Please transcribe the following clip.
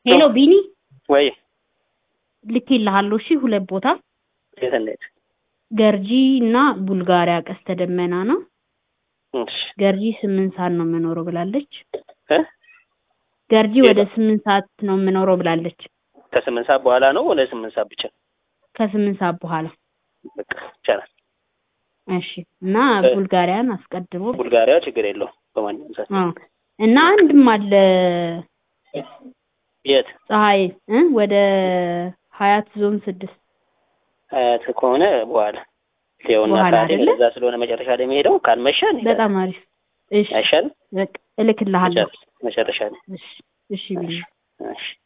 ሄሎ ቢኒ ወይ ልኬልሃለሁ። እሺ ሁለት ቦታ የት እንሂድ? ገርጂ እና ቡልጋሪያ ቀስተ ደመና ነው። እሺ ገርጂ ስምንት ሰዓት ነው የምኖረው ብላለች። እ ገርጂ ወደ ስምንት ሰዓት ነው የምኖረው ብላለች። ከስምንት ሰዓት በኋላ ነው ወደ ስምንት ሰዓት ብቻ? ከስምንት ሰዓት በኋላ በቃ ይቻላል። እሺ እና ቡልጋሪያን አስቀድሞ ቡልጋሪያ ችግር የለውም በማንኛውም ሰዓት። አዎ እና አንድም አለ የት ፀሐይ እ ወደ ሀያት ዞን ስድስት አያት ከሆነ በኋላ ይኸውና በኋላ ሰዓቴ አይደለ? ለዛ ስለሆነ መጨረሻ ላይ የሚሄደው ካልመሸ እንሄዳለን። በጣም አሪፍ። እሺ አይሻልም? በቃ እልክልሃለሁ። መጨረሻ ላይ እሺ እሺ ቢኒ እሺ